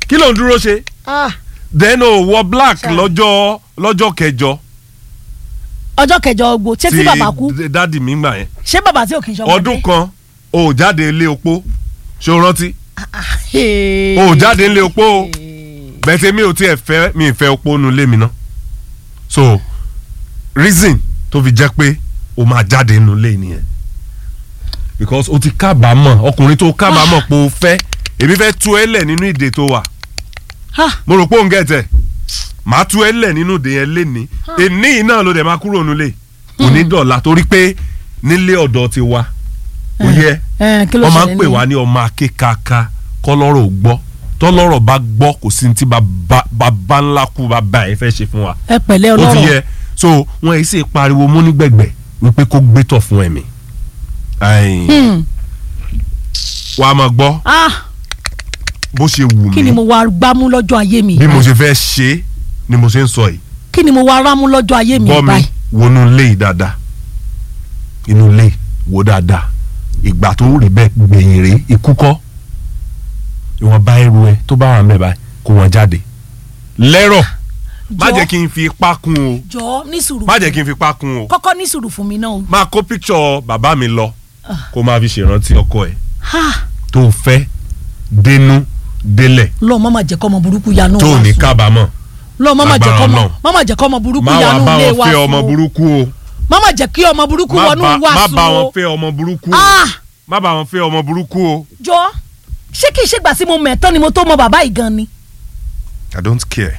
kí ló ń dúró ṣe Ah, then o wọ black Ṣá. lọ́jọ́ lọ́jọ́ kẹjọ ọjọ́ kẹjọ ogbó ṣé tí bàbá kú dádì mi gbà yẹn ṣé bàbá tí ò kì í ṣọmọdé. ọdún kan o ò jáde ilé opó ṣé o rántí Hey. o ò jáde ilé opó o bẹ́tẹ̀ mi ò tiẹ̀ fẹ́ mi ì fẹ́ opó nu ilé mi ná so reason tó fi jẹ́ pé o máa jáde nínú ilé nìyẹn because o ti kábàámọ̀ ọkùnrin tó kábàámọ̀ pé o fẹ́ èmi fẹ́ tú ẹ lẹ̀ nínú ìdè tó wà Ha, mo rò pé òun gẹ̀tẹ̀ màá tú ẹ lẹ̀ nínú ìdè yẹn léni èní yìí náà ló dẹ̀ máa kúrò nílé kò ní dọ̀la torí pé nílé ọ̀dọ̀ ti wa ó yẹ eh, kí ló wọ́n máa ń ṣẹlẹ̀ pè ní- wá ní ọmọ akékaka kọ́lọ́rọ̀ ò gbọ́ tọ́lọ́rọ̀ bá gbọ́ kò sí ní tí bàbá bàbá ńlá kú bàbá ẹ̀ fẹ́ ṣe fún wa ẹ pẹ̀lẹ́ ó ti ọlọ́rọ̀ yẹ so wọn èyí sì pariwo mú nígbẹ̀gbẹ̀ wípé kó gbé tọ̀ fún ẹ̀mí Ai, Hmm. wàá máa gbọ́ Ah, bó ṣe wù kí ni mí mo wá gbámú lọ́jọ́ ayé mi bí mo ṣe fẹ́ ṣe é ni mo ṣe ń sọ yìí kí ni mo wá rámú lọ́jọ́ ayé mi gbọ́ mi báyìí. wọnú ilé yìí dáadáa inú ilé wò dáadáa ìgbà tó rí bẹ́ẹ̀ gbẹ̀yìn rèé ikú kọ́ ìwọ̀n bá ẹrù ẹ tó bá wà mẹ́ báyìí kó wọn jáde lẹ́rọ̀ má Jọ̀ọ́. jẹ́ kí n fi ipá kún o jọ ní sùúrù má jẹ́ kí n fi ipá kún o kọ́kọ́ ní sùúrù fún mi náà o. máa kó píkṣọ bàbá mi lọ kó máa fi ṣèrántí ọkọ ẹ Ha, tó fẹ́ dénú délẹ̀ lọ́ọ̀ má má jẹ́ kọ́ ọmọ burúkú yanu tó wá ní sùn. kábàámọ̀ lọ́ọ̀ má má jẹ́ Agbára kọ́ ọmọ Ọlọ́run. má má jẹ́ kọ́ ọmọ burúkú má wàá yanu bá ilé wọn wa fẹ́ sùn ọmọ o. burúkú o má má jẹ́ kí ọmọ burúkú má wọnú bá wa má sùn bá wọn o. fẹ́ ọmọ burúkú o Ah, má bá wọn fẹ́ ọmọ burúkú o. jọ ṣé kì í ṣe gbà sí mo mẹ̀tán ni mo tó mọ bàbá yìí gan ni. I don't care.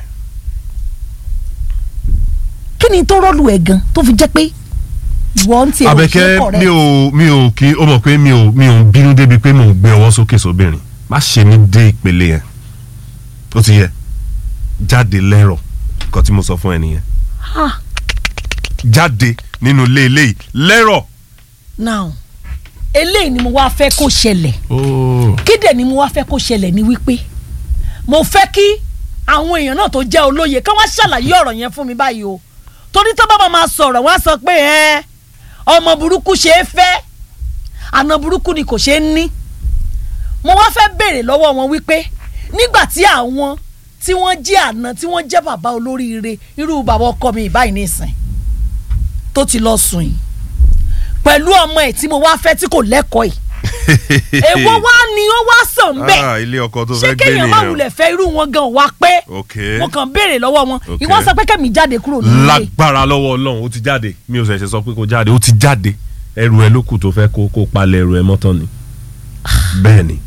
kí ni tó rọ́ọ̀lù ẹ̀ gan tó fi jẹ́ pé ìwọ ń tiẹ̀ ò ṣe Abẹ́kẹ́ kọ̀rẹ́. mi ò mi ò kí ó mọ̀ pé mi ò mi ò ń bínú débi pé mò ń gbé ọwọ́ sókè sóbìnrin má ṣe mí dé ìpele yẹn ó ti yẹ jáde lẹ́rọ̀ nǹkan tí mo sọ fún ẹ nìyẹn Ah, jáde nínú ilé ilé yìí lẹ́rọ̀. now eléyìí ni mo wá fẹ́ kó ṣẹlẹ̀ Oh. kí dẹ̀ ni mo wá fẹ́ kó ṣẹlẹ̀ ni wípé mo fẹ́ kí àwọn èèyàn náà tó jẹ́ olóye kí wọ́n ṣàlàyé ọ̀rọ̀ yẹn fún mi báyìí o torí tó bá máa sọ̀rọ̀ wọ́n á sọ pé ẹ ọmọ burúkú ṣe é fẹ́ àna burúkú ni kò ṣe é ní mo wá fẹ́ béèrè lọ́wọ́ wọn wípé nígbà tí àwọn tí wọ́n jẹ́ àna tí wọ́n jẹ́ bàbá olóríire irú bàbá ọkọ mi ìbáyìí nìsín tó ti lọ sùn yìí pẹ̀lú ọmọ ẹ̀ tí mo wá fẹ́ tí kò lẹ́kọ̀ọ́ yìí èwo wá ni ó wá sàn bẹ́ẹ̀ Ah, ilé ọkọ tó ṣé fẹ́ gbé kéèyàn má nìyẹn. wulẹ̀ fẹ́ irú wọn gan wá pé ok mo kàn béèrè lọ́wọ́ wọn Ok. ìwọ sọ pé kẹ́mi jáde kúrò nílé lágbára lọ́wọ́ ọlọ́run ó ti jáde mi ò ṣẹ̀ṣẹ̀ sọ pé kó jáde ó ti jáde ẹrù ẹ ló kù tó fẹ́ kó kó palẹ̀ ẹrù ẹ mọ́tọ́ ni bẹ́ẹ̀ ni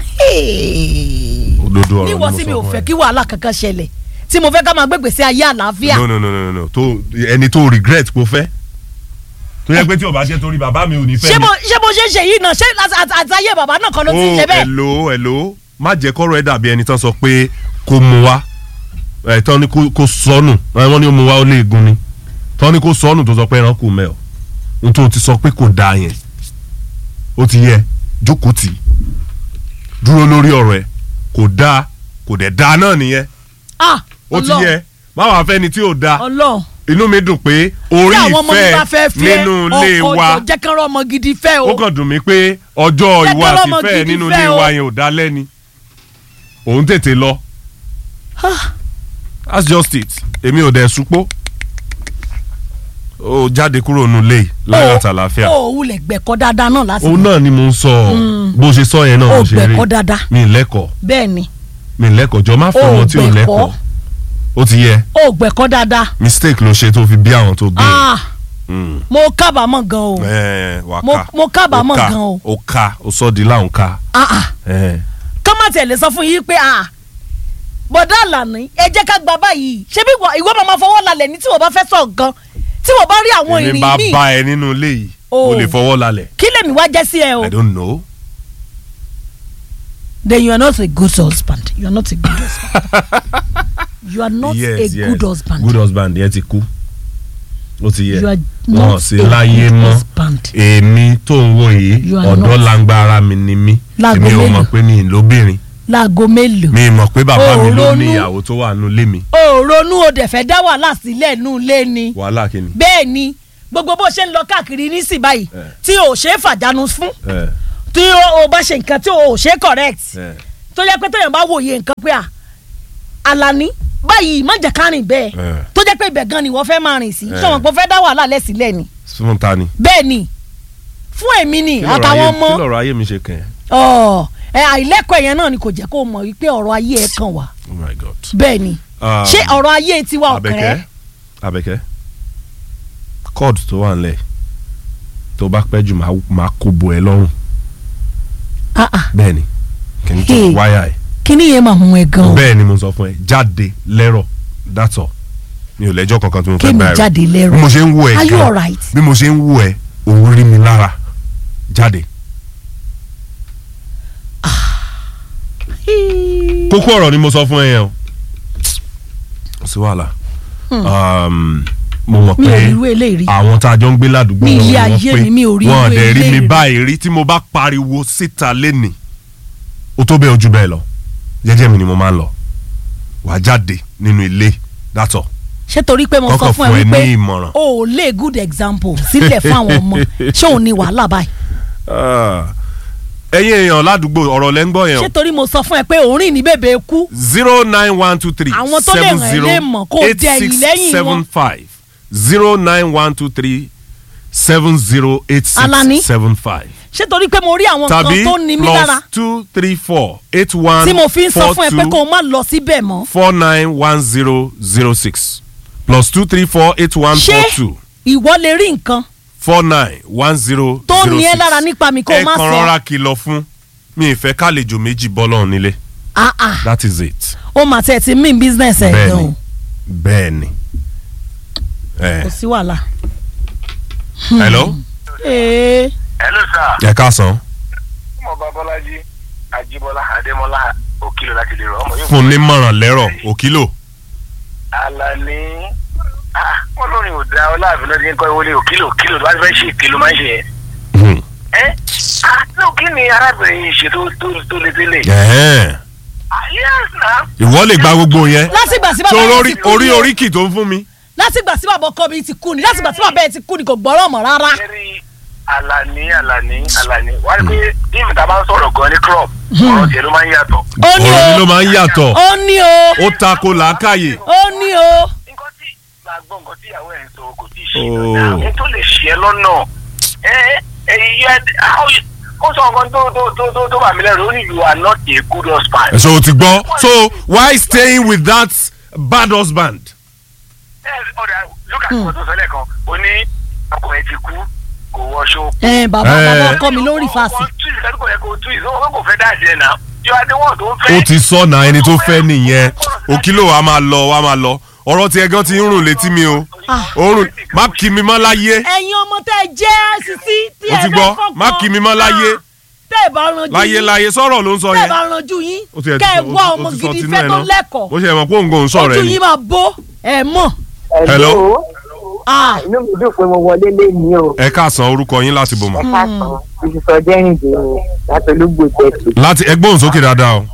òdodo ọ̀rọ̀ ni mo níwọ sí mi sọ ò fún fẹ́ ẹ. kí wàhálà kankan ṣẹlẹ̀ tí mo fẹ́ ká máa gbégbèsè ayé àlàáfíà no no no no no tó ẹni tó regret kó fẹ́ tó yẹ pé tí o bá jẹ́ torí bàbá mi ò ní fẹ́ ṣé mi. mo ṣé mo ṣe ń ṣe yìí náà ṣé àti- àti- àti ayé bàbá náà kan ló ti ń ṣe oh bẹ́ẹ̀ hello hello má jẹ́ kọ́rọ̀ ẹ dàbí ẹni tán sọ pé kó mu wá ẹ̀ tán ni kó- kó sọnù ẹ̀ wọ́n ní ó mu wá ó lè gun ni tán ni kó sọnù tó sọ pé ẹran kù mẹ́ ọ n tó ti sọ pé kò dáa yẹn ó ti yẹ jókòó tì í dúró lórí ọ̀rọ̀ ẹ kò dáa kò dẹ̀ dáa náà nìyẹn ah ó ti Ọlọ́run, yẹ má wàá fẹ́ni tí ò dáa Ọlọ́run inú mi dùn pé tí orí àwọn ọmọ mi bá fẹ́ ìfẹ́ fẹ́ nínú ilé ọkọ wa jọ jẹ́ kán rọ́ ọmọ gidi fẹ́ o ó kàn dùn mí pé ọjọ́ Jẹ́ ìwà kí ọlọ́mọ àtìfẹ́ gidi nínú fẹ́ ilé o. wa yẹn ò dá lẹ́ni òun tètè lọ Ah, that's just it èmi ò dẹ̀ supó ó jáde kúrò nínú ilé yìí láyọ̀ o- àtàlàáfíà o ò wulẹ̀ gbẹ̀kọ́ dáadáa náà lásìkò òun náà ni mo ń sọ bó ṣe sọ yẹn náà o mo ṣe rí gbẹ̀kọ́ dáadáa mi ì lẹ́kọ̀ọ́ bẹ́ẹ̀ ni mi ì lẹ́kọ̀ọ́ jọ má O fọmọ tí ò gbẹ̀kọ́. lẹ́kọ̀ọ́ ó ti yẹ o gbẹ̀kọ́ dáadáa mistake ló ṣe tó fi bí àwọn tó bí ah mo kábàámọ̀ gan o ẹ wà mo- ká mo kábàámọ̀ Ó ká, gan o. ó ká ó sọ di láwọn ká ah ah ẹ. ká má tẹ̀lé sọ fún yín pé ah bọ̀dá àlàní ẹ jẹ́ ká gba báyìí ṣé bí ìwọ- ìwọ máa ma fọwọ́ lálẹ̀ ní tí wọ́n bá fẹ́ sọ gan tí wọ́n bá rí àwọn èmi ìrìn bá míì bá ẹ nínú ilé yìí Oh. o lè fọwọ́ lálẹ̀ kí lèmi wá jẹ́ sí ẹ o i don't know. then you are not a good husband you are not a good husband you are not yes, a yes. good husband good husband yẹn ti kú ó ti yẹ you are wọn not sí a láyé good mọ́ husband èmi tó ń wò yìí You are ọ̀dọ́ not. langba ara mi ni mí Láago èmi ò mélòó? mọ̀ pé mi ì lóbìnrin láago mélòó mi ì mọ̀ pé bàbá Oh, mi ló ronú. ní ìyàwó tó wà nù lé mi o ronú o dẹ̀ fẹ́ dá wàhálà sílẹ̀ nù lé ni wàhálà kìíní. bẹ́ẹ̀ ni gbogbo bó ṣe ń lọ káàkiri nísìn báyìí Eh. tí o ò ṣe é fàjánu fún ẹ tí o ò bá ṣe nǹkan tí o ò ṣe é correct ẹ tó yẹ pé téèyàn bá wòye nǹkan pé à Alani báyìí má jẹ́ ká rìn bẹ́ẹ̀ Eh. tó jẹ́ pé ibẹ̀ gan ni wọ́n fẹ́ máa rìn sí Eh. sọ̀rọ̀ pé ó fẹ́ dá wàhálà lẹ̀ sílẹ̀ ni fún ta ni. bẹ́ẹ̀ ni fún èmi ni Kí lọ̀rọ̀ àtàwọn ayé- ọmọ kí lọ̀rọ̀ ayé mi ṣe kàn ẹ́. ọ̀ ẹ àìlẹ́kọ̀ọ́ yẹn náà ni kò jẹ́ kó o mọ̀ wípé ọ̀rọ̀ ayé ẹ̀ kàn wá oh my god. bẹ́ẹ̀ ni Um, ṣé ọ̀rọ̀ ayé tiwa ọ̀kàn Àbẹ̀kẹ́ ẹ́ Àbẹ̀kẹ́ cord tó wà nílẹ̀ tó bá pẹ́ jù máa- máa kó bo ẹ lọ́rùn Ah, ah. bẹ́ẹ̀ ni kì í Hey. tó wáyà ẹ̀ kíní yẹn máa mú ẹ gan o bẹ́ẹ̀ ni mo sọ fún ẹ jáde lẹ́rọ̀ that's all mi ò lẹ́jọ́ kankan tí mo fẹ́ kémi bá ẹ rò. jáde bí lẹ́rọ mo ṣe ń wo ẹ are you gan, alright? bí mo ṣe ń wo ẹ òun rí mi lára jáde kókó ọ̀rọ̀ ni mo sọ fún ẹ yẹn o kò sí wàhálà Um, mo mọ̀ mi ò pé rí irú eléyìí rí àwọn tá a jọ ń gbé ládùúgbò Mi wọn ilé ni ayé wọ́n mi, mi ò rí pé wọn irú dẹ̀ rí mi eléyìí rí. báyìí rí tí mo bá pariwo síta lẹ́nìí ó tó bẹ́ẹ̀ ojú bẹ́ẹ̀ lọ jẹ́jẹ́ mi ni mo máa ń lọ wàá jáde nínú ilé that's all ṣé torí pé mo sọ kọ́kọ́ fún ẹ fún ẹ wípé ní ìmọ̀ràn. o ò lè good example sílẹ̀ fún àwọn ọmọ ṣé òun ni wàhálà báyìí Ah, ẹ̀yin èèyàn ládùúgbò ọ̀rọ̀ lẹ́ ń gbọ́ yẹn ṣé o torí mo sọ fún ẹ pé òun rìn ní bèbè kú zero nine one two three Àwọn tó lè seven ràn ẹ́ zero lè mọ̀ kó o eight jẹ six ìlẹ́yìn seven wọn. five zero nine one two three seven zero eight Alani. six seven five ṣé torí pé mo rí àwọn tàbí nǹkan tó ní mí lára plus two three four eight one tí mo fi ń sọ four fún ẹ pé two kó o má lọ síbẹ̀ mọ́ four nine one zero zero six plus two three four eight one ṣé four two ìwọ lè rí nǹkan four nine one zero Tó zero ní ẹ́ six. lára nípa mi kó o má ẹ kàn sọ. rọra kìlọ̀ fún mi ìfẹ́ kálejò méjì bọ́ lọ́hùn nílé ah ah that is it ó mà tẹ̀ ti mean business ẹ̀ gan bẹ́ẹ̀ni o bẹ́ẹ̀ni ẹ kò sí wàhálà. hello ee hello sir ẹ káàsán ọmọ babalaji ajibola ademola okilo láti lè rọ ọmọ yóò fún nímọ̀ràn lẹ́rọ̀ òkìlò alani ah wọn lórí òdà ọláàfin lọdí nǹkan ìwọlé òkìlò òkìlò tó bá fẹ́ ṣe ìkìlò máa ń ṣe yẹn Hmm. ẹ ah no kí ni arábìnrin yìí ṣe tó tó tó lé délé Ẹ̀hẹ́n. ah yes na ìwọ lè gba gbogbo yẹn látìgbà tí bàbá tó yẹn orí ti kú orí ni o oríkì tó ń fún mi. látìgbà tí bàbá ọkọ mi ti kú ni látìgbà tí bàbá yẹn ti kú ni kò gbọ́rọ̀ mọ́ rárá. kẹrí alani alani alani wà á rí pé bí mi ta bá ń sọ̀rọ̀ gan ní crop ọ̀rọ̀ tiẹ̀ ló máa ń yàtọ̀ ó ní ọ̀rọ̀ mi ló o máa ń yàtọ̀ ó ní o ó tako làákàyè. ó ní o nǹkan tí máa gbọ́ nǹkan tí ìyàwó ẹ̀ ń sọ kò tí ì ṣe Oh. ìrọ̀lẹ́ àwọn tó lè ṣe é lọ́nà ẹ ẹ yẹ ó sọ nǹkan tó tó tó tó tó bà mí lẹ́rù ó ní you are not a good husband. so o ti gbọ́ so why staying with that bad husband. ẹ ọ̀dà lókà tí wọ́n tó sọ lẹ́ẹ̀kan ó ní ọkọ ẹ ti kú kò wọṣọ. ẹ bàbá Eh. bàbá ọkọ mi ló rí fàásì. wọ́n tún ìsẹ́dúkọ̀ kò yẹ kó tún ìsọ́wọ́n kò fẹ́ dáàjẹ́ náà yọ adéwọ̀n tó ń fẹ́. ó ti sọ̀nà ẹni tó fẹ́ nìyẹn òkìlò wa máa lọ wa máa lọ ọ̀rọ̀ tiẹ̀ gan ti ń rùn létí mi o òórùn má kí mi mọ́ láyé ẹ̀yin ọmọ tẹ́ ẹ jẹ́ sisi tí o ẹ ti fẹ́ gbọ́ kọ́kọ́ má kí mi mọ́ láyé tẹ́ ẹ bá ranjú láyé yín láyé sọ̀rọ̀ ló ń sọ tẹ́ ẹ yẹn bá ranjú yín ó ti ẹ̀ kẹ́ ẹ ti- wá ó ti- ọmọ ó ti sọ gidi tinú fẹ́ ẹ̀ tó náà. lẹ́kọ̀ọ́ ó ṣe mọ̀ pé òǹgò ń sọ̀rọ̀ ojú ẹ̀ ni yín máa bó ẹ mọ̀ Hello? ah inú mi dùn pé mo wọlé léni o ẹ káàsán orúkọ yín láti bò mọ́ ẹ káàsán ìṣùsọ jẹ́rìndé ni láti olúgbò tẹ̀sí. láti ẹgbọ́n sókè dáadáa o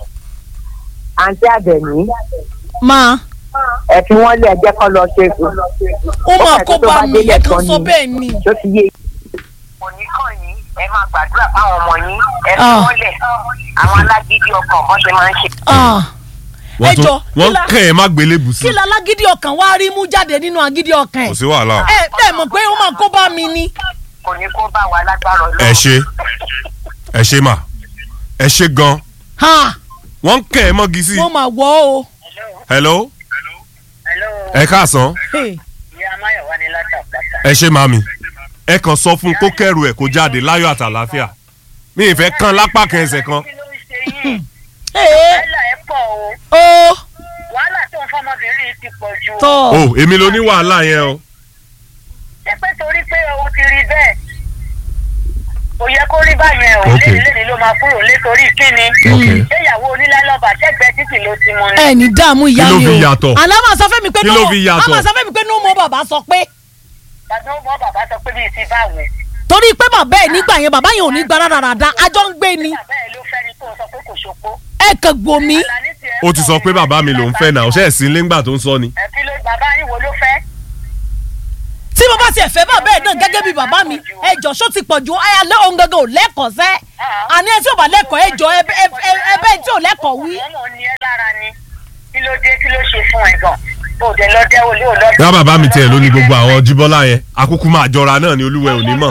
àǹtí àbẹ̀ní máa ẹ fi wọ́n lé ẹjẹ́ kan lọ ṣe é fún. ó máa kàn kó tó bá bá mi délẹ̀ ẹ kàn tán sọ ni. bẹ́ẹ̀ ni tó ti yé òní kàn yín ẹ máa gbàdúrà fáwọn ọmọ yín ẹ fi Ah. wọ́n lẹ̀ àwọn alágídí ọkàn bọ́n ṣe máa ń ṣe. ah ẹ wọ́n jọ tún wọ́n kí la- kàn ẹ́ má gbélébù sí kí la lágídí ọkàn wá rí mú jáde nínú agídí ọkàn kò ẹ sí wàhálà o. ẹ ẹ mọ̀ pé ó máa kó bá mi ni kò ní kó bá wa lágbára Ọlọ́run. ẹ ṣe ẹ ṣe mà ẹ ṣe gan ha wọ́n kàn ẹ́ mọ́gi sí mo máa wọ̀ ọ́ o hello hello ẹ káàsán Hey, ìyá amáyọ̀wá ni látàkàtà. ẹ ṣe màmí ẹ kàn sọ fún un kó kẹrù ẹ kó jáde láyọ̀ àtàlàáfíà mi ì fẹ́ kán lápá kan ẹsẹ̀ kan kí ló ń ṣe yín hey, wàhálà ẹ pọ̀ o ó wàhálà tó ń fọmọbìnrin yìí ti pọ̀ ju. tọ̀ o èmi ló ní wàhálà yẹn o ṣé pé torí pé o ti rí bẹ́ẹ̀ kò yẹ kó rí báyẹn o Ok. lẹ́ni lẹ́ni ló máa kúrò nítorí kíni. Ok. ṣé ìyàwó onílẹ̀-lọ́ba ṣẹ́gbẹ́ títì ló ti mú ni. ẹ ní dààmú ìyá Kí ló mi fi o yàtọ̀? àná máa sọ fẹ́mi pé Kí ló fi yàtọ̀? àmọ́ sọ fẹ́mi pé ní mo bàbá sọ pé bàbá ó mọ bàbá sọ pé bíi ti báwo. torí pé bàbá ẹ̀ nígbà yẹn bàbá yẹn ò ní gba rádaràda àjọ ń gbé ni bàbá ẹ ló fẹ́ ni tó sọ pé kò ṣopó. ẹ kàn gbòmí Àlàní tiẹ̀ ó ti sọ pé bàbá mi ló ń fẹ́ náà ṣe é sí lẹ́ngbà tó ń sọ ni ẹ kí ló bàbá yín wo ló fẹ́. tí mo bá tiẹ̀ fẹ́ bàbá ẹ̀ náà gẹ́gẹ́ bí bàbá mi ẹ jọ ṣó ti pọ̀ ju ẹ alẹ́ òun gangan ò lẹ́kọ̀ọ́ sẹ́ àní ẹ tí ò bá lẹ́kọ̀ọ́ ẹ jọ ẹ bẹ́ẹ̀ tí ò lẹ́kọ̀ọ́ wí. ọmọ ní ẹ lára ni kí ló dé kí ló ṣe fún ẹ gan o dẹ lọ dẹ olé ò lọ. yá bàbá mi tiẹ̀ ló ní gbogbo àwọn jíbọ́lá yẹn akúkú máa jọra náà ni olúwẹ̀ ò ní mọ̀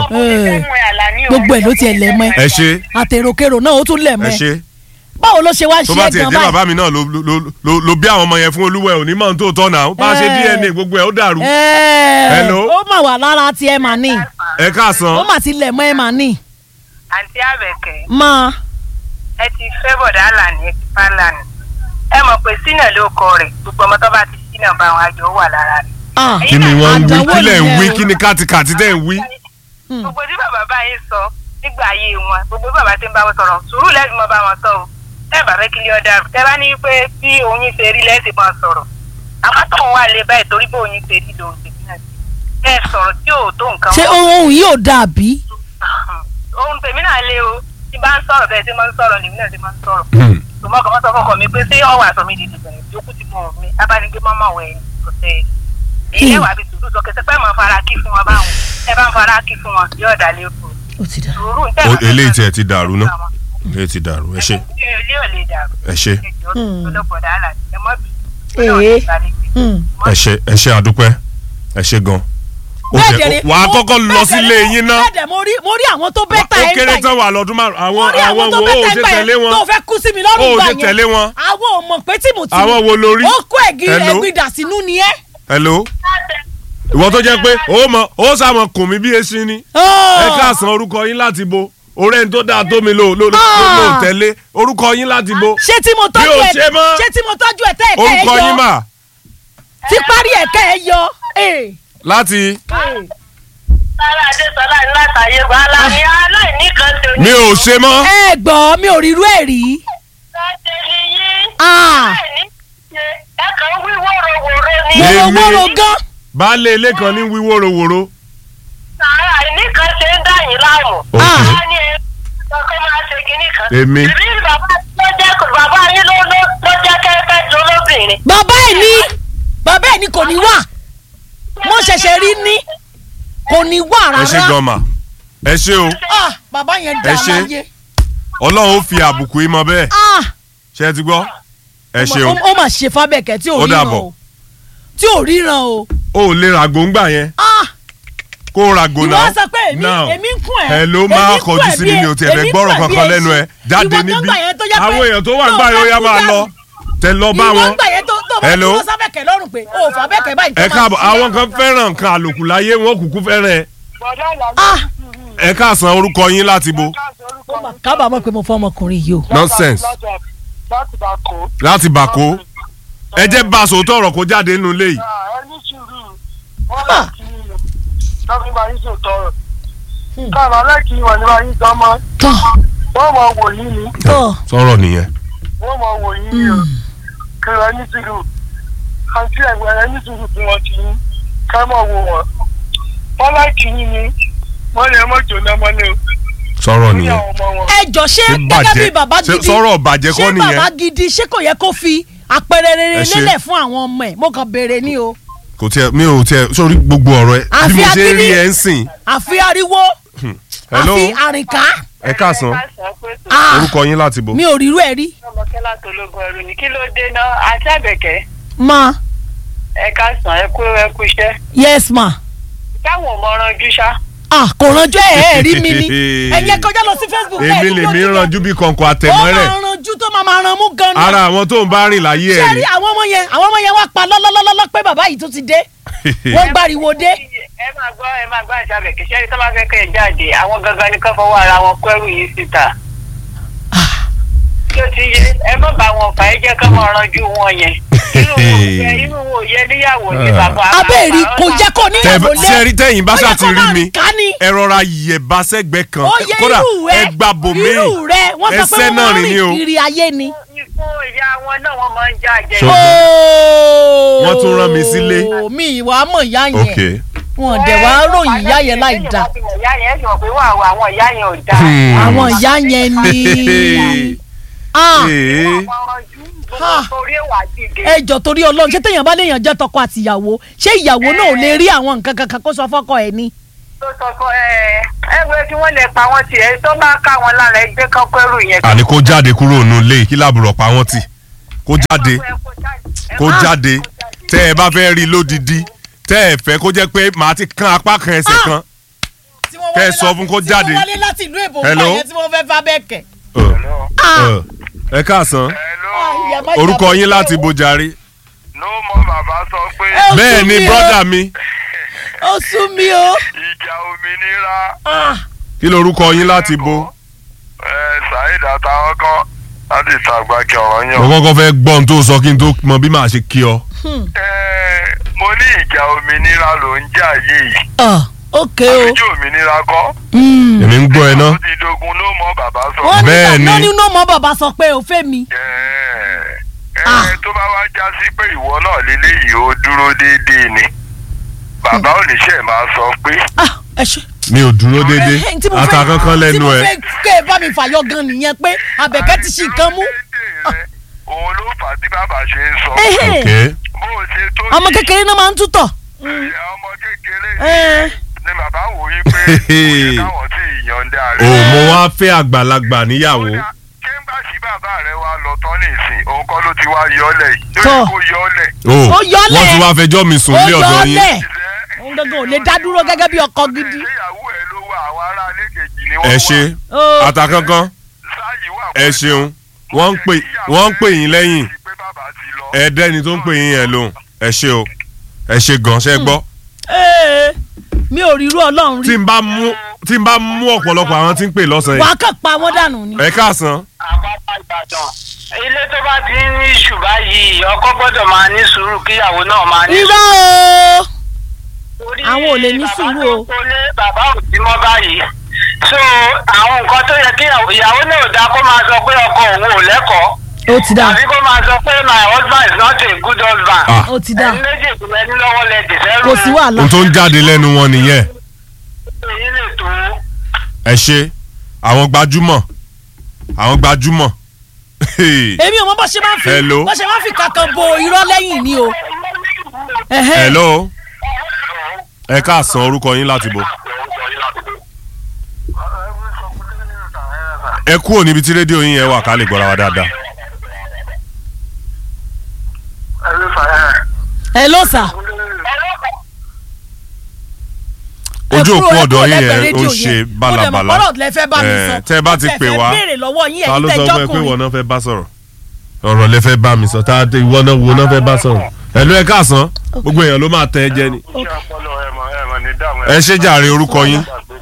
gbogbo ẹ̀ ló tiẹ̀ lẹ̀ mọ́ ẹ ṣe àtèròkèrò náà ó tún lẹ̀ mọ́ ẹ ẹ ṣe báwo ló ṣe wá tó ṣe bá é tiẹ̀ gan jẹ́ báyìí bàbá mi náà ló ló- ló- ló bí àwọn ọmọ yẹn fún olúwẹ̀ ò ní mọ̀ tó tọ́ náà bá a ṣe Eh. dna gbogbo ẹ̀ ó dàrú Ẹ́ẹ̀, Hello? ó mà wà lára tiẹ̀ mà ní ẹ ó káàsán mà ti lẹ̀ mọ́ ẹ mà ní àǹtí àbẹ̀kẹ́ mọ́ ẹ ti fẹ́ bọ̀dá àlàní ẹ ti bá àlàní ẹ mọ̀ pé sínà ló kọ rẹ̀ gbogbo ọmọ tó bá ti sínà bá àwọn àjọ wà lára rẹ̀. ah kí ni wọ́n ń wí àdánwò kí lẹ̀ ń wí nìyẹn o. kí ni kàtìkàtì tẹ̀ ń wí. Hmm. gbogbo tí bàbá bá yín sọ nígbà ayé wọn gbogbo bàbá tí ń bá wọn sọ̀rọ̀ sùúrù lẹ́sìn mọ́ bá wọn sọ o tẹ́ bàbá kí lè ọ̀dà tẹ́ bá ní pé bí oyin ṣe rí lẹ́sìn máa sọ̀rọ̀ àwọn tó ń wà lé báyìí torí bó oyin ṣe rí lòun ṣe náà ẹ sọ̀rọ̀ tí ò tó nǹkan ṣé ohun yìí ò dàbí ohun tèmi náà lé o tí bá ń sọ̀rọ̀ bẹ́ẹ̀ tí máa ń sọ̀rọ̀ lèmi náà ti máa ń sọ̀rọ̀ Hmm. tòmọ́ kan sọ fọkàn mi pé ṣé ọwọ́ àṣọ mi di dìbẹ̀rẹ̀ yòókù ti mọ̀ mi abánigbé mọ́mọ́ wẹ̀ ẹ́ kò tẹ́ ẹ. èyí ẹ̀ wà bí sùúrù sọ kẹsẹ̀ pé mọ̀ fara kí fún wọn báwọn ẹ bá ń fara kí fún wọn yóò dà lẹ́kọ̀ọ́ ó ti dà sùúrù ń tẹ̀ O- eléyìí tiẹ̀ ti dàrú ná eléyìí ti dàrú ẹ ṣe ilé ò lè dàrú ẹ ṣe ẹjọ́ tó lọ́pọ̀dà àlà ẹ mọ́ bí Ee. Hmm. ẹ ṣe ẹ ṣe àdúpẹ́ ẹ ṣe gan. ó Bẹ́ẹ̀ jẹ́- dẹ̀ ni, wàá mo- kọ́kọ́ lọ bẹ́ẹ̀ sílé dẹ̀ ni, yín ná bẹ́ẹ̀ dẹ̀ mo rí mo rí àwọn tó bẹ́ẹ̀ ta ó ẹ̀ ń kéré gbà tán yẹn wà lọ́dún márùn àwọn mo rí àwọn àwọn tó wo bẹ́ẹ̀ ó ta ẹ̀ ṣe ń gbà tẹ̀lé yẹn wọn tó fẹ́ kú sí mi lọ́rùn ó gbà ṣe yẹn tẹ̀lé wọn àwọn ò mọ̀ pé tìmùtì àwọn wo lórí. ó kó ẹ̀gì Hello? ẹ̀gbin dà sínú ni ẹ́. hello ìwọ tó jẹ́ pé ó mọ ó sàmọ kùn mí bí esin ni ẹ káàsán orúkọ yín láti bo ọ̀rẹ́ ní tó dáa tó mi lò lò lò Ah. lò tẹ̀lé orúkọ yín láti bo ṣé tí mo tọ́jú Mi ò ẹ̀ ṣe mọ́. ṣé tí mo tọ́jú ẹ̀ tẹ́ ẹ̀kẹ́ ẹ̀ orúkọ yín yọ mà tí parí ẹ̀kẹ́ ẹ̀ yọ. Ee. láti Ee. sára adéṣọlá ní látàyè wàhálà ní aláìní kan tó ní. mi ò ṣe mọ́ ẹ gbọ́ mi ò rírú ẹ̀ rí. láti ní yín Ah, aláìní ṣe ẹ kàn ń wí wóróworó ní. Èmi. wòrowòro gan. baálé ilé kan ní wíwóróworó sára àìní kan ṣe ń dà yín láàmú. Ok. wá ní ẹ ọkọ máa ṣe kinní kan. Èmi. ìbí bàbá ló jẹ́ bàbá yín ló ló ló jẹ́ kẹ́kẹ́ tó lóbìnrin. bàbá ẹ̀ ní bàbá ẹ̀ ní kò ní wà mo ṣẹ̀ṣẹ̀ rí ní kò ní wà ẹ ṣe rárá. gan mà ẹ ṣe o Ah, bàbá yẹn dà Ẹ ṣé. láyé. ọlọ́run ó fi àbùkù yín mọ bẹ́ẹ̀ Ah, ṣe ẹ ti gbọ́ ẹ ṣe o ó ó mà ṣe fábẹ́kẹ́ tí ò Ó ríran dàbọ̀. o tí ò ríran o. o ò lè ràgò ńgbà yẹn Ah, kó o ràgò ìwọ náà sọ pé èmi Now. èmi ń kún ẹ. ẹ ló èmi máa ń kún kọjú ẹ sí bí mi mi ẹ- ò tiẹ̀ fẹ́ èmi ń gbọ́rọ̀ kún ẹ bí kankan ẹ lẹ́nu ẹ ṣe. jáde Ìwọ tó ń níbí gbà yẹn tó jẹ́ pé àwọn èèyàn tó wà tó ń gbà bá yóò yá kú máa dànù. lọ tẹ lọ bá ìwọ wọn ń gbà yẹn tó tó bá Hello? dúró sábẹ́kẹ̀ lọ́rùn pé o ò fàbẹ́kẹ̀ báyìí tó ẹ máa káàbọ̀ ṣe. àwọn kan fẹ́ràn nǹkan àlòkù láyé wọn kúkú fẹ́ràn ẹ Ah, ẹ káàsán orúkọ yín láti bo ó mà kábàámọ̀ pé mo fọ́ ọmọkùnrin yìí o. nonsense láti bá kó. láti bàkó ẹ jẹ́ bá a sòótọ́ ọ̀rọ̀ kó jáde nínú ilé yìí ẹ ní sùúrù wọn lè kí lọ́kùnrin bá yín sòtọ́ rẹ̀. káàmà lẹ́kì wọn ní bá yín gan mọ́ tọ́ wọ́n mọ̀ wò yín ni tọ́ sọ̀rọ̀ nìyẹn wọ́n mọ̀ wò yín ni o kí ẹ ní sùúrù àǹtí ẹ̀gbọ́n ẹ ní sùúrù fún wọn kì í ká mọ̀ wò wọ́n. wọ́n lẹ́kì yín ni wọ́n lè mọ̀ jóná mọ́lẹ̀ o. sọ̀rọ̀ ní nìyẹn àwọn ọmọ wọn. ẹ jọ ṣé Ṣé gẹ́gẹ́ bàjẹ́? bí bàbá Ṣé gidi sọ̀rọ̀ bàjẹ́ kọ́ ṣé nìyẹn? bàbá gidi ṣé kò yẹ kó fi àpẹẹrẹ rere Ẹ ṣé. lélẹ̀ fún àwọn ọmọ ẹ̀ mo kàn béèrè ní o. kò tiẹ̀ mi ò tiẹ̀ sórí gbogbo ọ̀rọ̀ ẹ bí Àfi mo ṣe agídí. rí ẹ ń sìn àfi ariwo hello àfi àrìnká ẹ káàsán Ah, orúkọ yín láti bo mi ò rírú ẹ̀ rí. ọmọkẹ́lá tó lógun ẹrù ni kí ló dé náà àti àbẹ̀kẹ́ ma ẹ ká sàn ẹ kú ẹ kú iṣẹ́ yes ma táwọn ò mọ ọ̀ràn ṣá. ah kò ránjú ẹ̀ ẹ̀ rí mi ni ẹ̀yẹ kọjá lọ sí facebook ẹ̀ èmi rí lèmi lójú ranjú bí kọ̀ǹkọ̀ ó àtẹ̀mọ́rẹ̀ máa ranjú tó máa máa ran mú gan ni. ara àwọn tó ń bá rìn láyé ṣé ẹ̀ rí rí àwọn ọmọ yẹn àwọn ọmọ yẹn wá pa lọ́lọ́lọ́lọ́ pé bàbá yìí tún ti dé wọ́n gbàriwo dé. ẹ máa gbọ́ ẹ máa gbọ́ àti àbẹ̀kẹ́ ṣẹ́ni tó bá fẹ́ kẹ́ ẹ jáde àwọn gangan ni kán fọwọ́ ara wọn kó ẹrù yìí síta. tí ó ti yẹ ẹ má bá wọn fà ẹ jẹ́ ká máa ranjú wọn yẹn. inú wo yẹ inú wo yẹ níyàwó ní bàbá. abẹ́ẹ̀rí kò jẹ́ kó níyàwó lé sẹ́rí tẹ̀yìn bá Ó yẹ ṣáà ti kó rí máa mi rìn ká ní. ẹ rọra yẹ̀bá sẹ́gbẹ́ kan ó yẹ kódà irú rẹ ẹ gbà bòmí irú rẹ wọ́n sọ pé ẹsẹ̀ wọ́n náà máa ń rìn ní o rìn kiri ayé ni. fún ìyá wọn náà wọ́n máa ń já jẹ. So- Ooo. Wọ́n tún rán mi sílé. mi ìwà mọ̀ ìyá yẹn ok wọn dẹ̀ wá ròyìn ìyá yẹn láì dá ìyá yẹn sọ pé wà wà àwọn ìyá yẹn ò dá. Hmm. àwọn ìyá yẹn ni Ah, Ee. Ah. torí ẹwà dìde. ẹ jọ torí Ọlọ́run ṣé téèyàn bá léèyàn jẹ́ tọkọ àtìyàwó ṣé ìyàwó náà ò lè rí àwọn nǹkan kankan kó sọ fọ́kọ ẹ̀ ni. tó sọ fún ẹ ẹ wo kí wọ́n lè pa wọ́n tiẹ̀ tó bá ká wọn lára ẹgbẹ́ kan kẹ́rù yẹn. àní kó jáde kúrò nù lé kí làbùrọ̀ pa wọ́n tì kó jáde Ẹ kó jáde. kó jáde tẹ́ ẹ bá fẹ́ rí lódìdí tẹ́ ẹ fẹ́ kó jẹ́ pé màá ti kan apá kan ẹsẹ̀ kan Tí wọ́n Kẹ́ ẹ wọlé sọ láti- fún kó tí jáde. wọ́n wọlé láti ìlú èbó Hello? nígbà yẹn tí wọ́n fẹ́ fà bẹ́ẹ̀ kẹ̀. Ẹ, ẹ, ẹ káàsán Ìyá má orúkọ jábọ̀ yín láti sílẹ̀ o. bojàre ló mọ bàbá sọ pé Ẹ ó bẹ́ẹ̀ sún ni mi o. brọ́dà mi ó sún mi o. ìjà òmìnira Ah, kí lorúkọ yín láti bo ẹ Saheed àtàwọn kan láti ìtàgbà kí ọ̀rọ̀ mo yàn. kọ́kọ́ fẹ́ gbọ́ ohun tó sọ kí n tó mọ bí màá ṣe kí ọ. ẹ mo ní ìjà òmìnira ló ń jà yìí ah, ok o. àbíjú òmìnira kọ́ Mm. èmi ń gbọ́ ẹ ná ó ti dogun ló mọ bàbá sọ. wọ́n ní Bẹ́ẹ̀ ni. wọ́n ní náà mọ́ bàbá sọ pé o fẹ́ mi. ẹ Ah. ẹ tó bá wá já sí pé ìwọ náà lélẹ́yìí ó dúró déédéé ni bàbá oníṣẹ́ máa sọ pé Ah, ẹ ṣe. mi ò dúró déédéé Eh, tí mo fẹ́- ata kankan tí lẹ́nu mo ẹ fẹ́ kẹ́ ẹ bá mi fàyọ gan nìyẹn pé abẹ̀kẹ́ ti ṣì nǹkan mú. déédéé rẹ, òun ló fà á tí bàbá ṣe ń sọ Ehe. ok bó o ṣe tó ọmọ kékeré náà máa ń tútọ̀. ìyá ọmọ kékeré Eh. ni bàbá wò yí pé kò yẹ káwọn tí ìyọ̀ǹda o rẹ̀. mo wá fẹ́ àgbàlagbà níyàwó Kódà, kéńgbà tí bàbá rẹ̀ wá lọ tán nísìn òun kọ́ ló ti wá yọ́lẹ̀ yìí Tọ́. lórí kó yọ́lẹ̀. o Ó yọlẹ̀. wọ́n ti wá fẹjọ́ mi sùn ó lé yọ ọ̀dọ̀ ọ́ yín lẹ̀. òun gangan ò lè dá dúró gẹ́gẹ́ bí ọkọ gidi. ìyàwó ẹ̀ ló wà àwọn ará ilé kejì ni ẹ wọ́n ṣe Ó. ata kankan sáyì wà ẹ ṣeun wọ́n ń pè wọ́n ń pè yín lẹ́yìn pé bàbá ti lọ. ẹ̀ẹ́dẹ́ni tó ń pè yín yẹn lóhùn ẹ ṣe o ẹ ṣe gan ṣe gbọ́ Ee, mi ò rí irú ọlọ́run tí rí. n bá mú tí n bá mú ọ̀pọ̀lọpọ̀ àwọn tí ń pè lọ́sàn-án wàá kàn pa wọ́n dànù ni. yìí ẹ káàsán àpapọ̀ ìbàdàn ilé tó bá ti ní ìṣù báyìí ọkọ gbọ́dọ̀ máa ní sùúrù kíyàwó náà máa ní irọ́ o. Torí àwọn ò lè ní bàbá sùúrù tó o. kólé, bàbá ò sí mọ́ báyìí so àwọn nǹkan tó yẹ kí ìyàwó náà ò dáa kó máa sọ pé ọkọ òun ò lẹ́kọ̀ọ́ ó ti dà àbí kó máa sọ pé my husband is not a good husband Ah. ó ti dà ẹni méjì ìpínlẹ̀ ní lọ́wọ́ lẹ dìsẹ́rù kò sí wàhálà. ohun tó ń jáde lẹ́nu wọn nìyẹn èyí lè tó ẹ ṣe àwọn gbajúmọ̀ àwọn gbajúmọ̀ èmi ò mọ bó ṣe máa ń fi Hello. bó ṣe máa ń fi kankan bo irọ́ lẹ́yìn ni o. Ẹ̀hẹ́. hello ẹ káàsán orúkọ yín láti bọ̀ ẹ kúrò níbi tí rédíò yín yẹn wà ká lè gbọ́ra wa dáadáa Hello sir. ojú Ẹ òpó kúrò- ẹ ọ̀dọ̀ kúrò yín lẹ́gbẹ̀ẹ́ yẹn ó rédíò ń ṣe yẹn. bálabàla Mo dẹ̀ mọ̀ pọ́rọ̀ lẹ fẹ́ bá mi Eh, sọ. tẹ́ ẹ bá Mo ti tẹ̀ pè fẹ́ wá béèrè lọ́wọ́ yín ta ẹ̀yin ló tẹ́ sọ fún ẹ pé jọ́kùnrin. ìwọ náà fẹ́ bá sọ̀rọ̀ ọ̀rọ̀ lẹ fẹ́ bá mi sọ tá a tẹ ìwọ náà wo náà fẹ́ bá sọ̀rọ̀ ẹ̀lú ẹ káàsán gbogbo èèyàn ló máa tẹ ẹ jẹ ni ẹ ṣe jàre orúkọ yín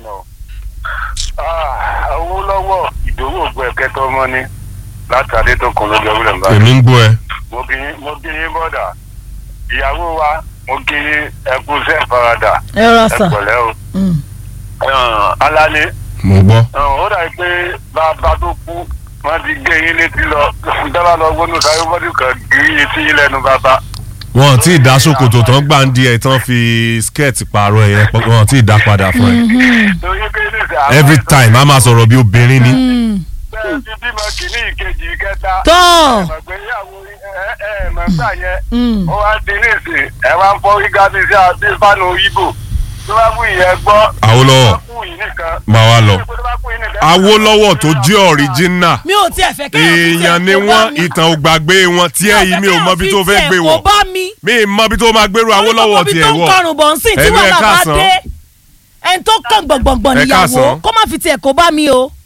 owó lọ́wọ́ ìdòwò ògbó ẹ̀kẹ́ tó mọ́ ni látàdé tó kún lójú ọ̀gbìn lẹ́nu báyìí. èmi ń gbọ́ ẹ mo kí yín mo kí yín bọ́dà ìyàwó wa mo kí yín ẹkú sẹ́ẹ̀ farada ẹ rọ sà. ẹ̀pẹ̀lẹ́ o. Mm. alálẹ́ mo gbọ́ ó dàbí pé bàbá tó kú wọ́n ti gé yín létí lọ dábàá lọ gbónú sáré bọ́dù kan gé yín sí yín lẹ́nu bàbá. wọn tí ì dá ṣòkòtò tán gbà ń di ẹ tán fi skirt pààrọ̀ ẹ yẹn pọ̀- wọn tí ì dá padà fún ẹ torí pé ní ìsẹ̀ àwọn every ẹ̀tọ́ time a máa sọ̀rọ̀ bí obìnrin ni Mm. bẹ́ẹ̀ ti bímọ kìíní ìkejì ìkẹta. tọ́ ẹ̀mọ̀gbéyàwó ẹ̀ ẹ̀ mọ̀gbà yẹn Mm. ó wá di ní ìsìn ẹ̀ wá ń fọ́ gíga bíi sí àti fánù ibo tó bá kú ìyẹn gbọ́. Awólọ́wọ̀. tó bá kú yìí nìkan. máa wá lọ tó bá kú yìí nìkan. Awólọ́wọ̀ tó jẹ́ ọ̀ríjínà mi ò tiẹ̀ fẹ́ kí èèyàn ni wọ́n ìtàn ò gbàgbé wọn tí ẹ yìí mi ò mọ bí tó fẹ́ gbé kò wọ̀ bá mi. mi ì mọ bí tó máa gbèrú Awólọ́wọ̀ Orí tiẹ̀ gbogbo ibi tó ń wọ̀ kọrùn bọ̀ ń sìn tí Ẹnu ẹ wàhálà bá káàsán. dé ẹni tó kàn gbọ̀ngbọ̀ngbọ̀n Ẹ níyàwó káàsán. kó má fi tiẹ̀ kó bá mi o.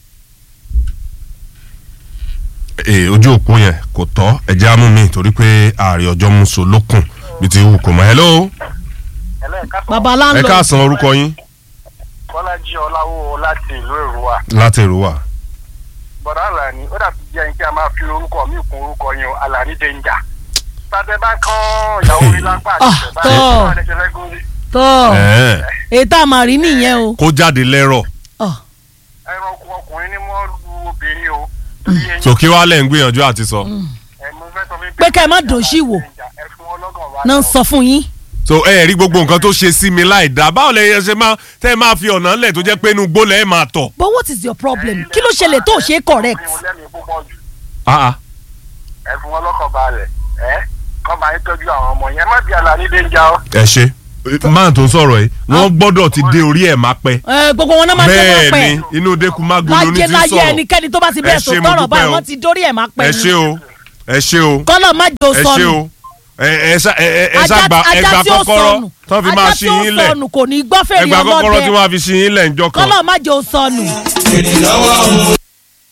ee ojú òpó yẹn kò tọ́ ẹ̀jẹ̀ amú mi torí pé ààrẹ ọjọ́ mú so lókun bí ti wù kò mọ́ hello bàbá ẹ láńlọ káàsán orúkọ yín bọ́lájí ọláwó láti ìlú èrúwà láti èrò wà bọ̀dá àlàní ó dàbí jẹ́ kí a máa fi orúkọ mi kún orúkọ yẹn o àlàní dẹ́njà tàbí bá kán ìyàwó rí lápá àti Ah, ìṣẹ̀bá tọ́. ẹ̀ bá lè ṣe fẹ́ górí tọ́ Ẹ̀ẹ́, èyí tá a máa rí nìyẹn o. kó jáde lẹ́rọ̀ Ọ̀, ẹranko ọkùnrin ni wọ́n lu obìnrin o torí eyín so kí wàá lẹ̀ ń gbìyànjú àti sọ ẹ̀ mo fẹ́ sọ fún yín Pé ká ẹ má dòṣì wò. ẹ fún ọlọ́gàn wa náà ń sọ fún yín. so ẹ rí gbogbo nǹkan tó ṣe sí mi láì dá báwo lẹ yẹ ṣe máa tẹ́ ẹ máa fi ọ̀nà lẹ̀ tó jẹ́ pé inú gbólẹ̀ ẹ máa tọ̀ but what is your problem kí ló ṣẹlẹ̀ tó ṣe é correct. mi ò lẹ́mìí púpọ̀ jù Ah, ah. ẹ fún ọlọ́kàn balẹ̀ ẹ kọ́ máa ń tọ́jú àwọn ọmọ yẹn má bí àlàní dẹ́njà o. ẹ ṣe máà tó ń sọ̀rọ̀ yìí wọ́n gbọ́dọ̀ ti dé orí ẹ̀ máa pẹ́ ẹ gbogbo wọn náà máa ń tẹ́ wọn bẹ́ẹ̀ pẹ́ ni inú dẹ́kun má gbóná ní láyé ti láyé sọ̀rọ̀ ẹnikẹ́ni tó bá ti bẹ́ẹ̀ Ẹ sọ ṣé, mo tọrọ dúpẹ́ báyìí o. wọ́n ti dórí ẹ̀ máa pẹ́ ẹ ṣe o ẹ ṣe o kọ́lọ̀ má jò ẹ ṣe sọnù o ẹ ẹ ṣá- ẹ ẹ- ẹ ajá ṣàgbà ajá ẹgbà tí ó kọ́kọ́rọ́ sọnù tán fi máa ajá ṣí tí ó yín lẹ̀ sọnù kò ní gbọ́ fèrè ẹgbà kọ́kọ́rọ́ tí ọlọ́dẹ wọ́n á fi ṣí yín lẹ̀ ńjọ́ kan kọ́lọ́ má jẹ́ ó sọnù. èrè lọ́wọ́ òun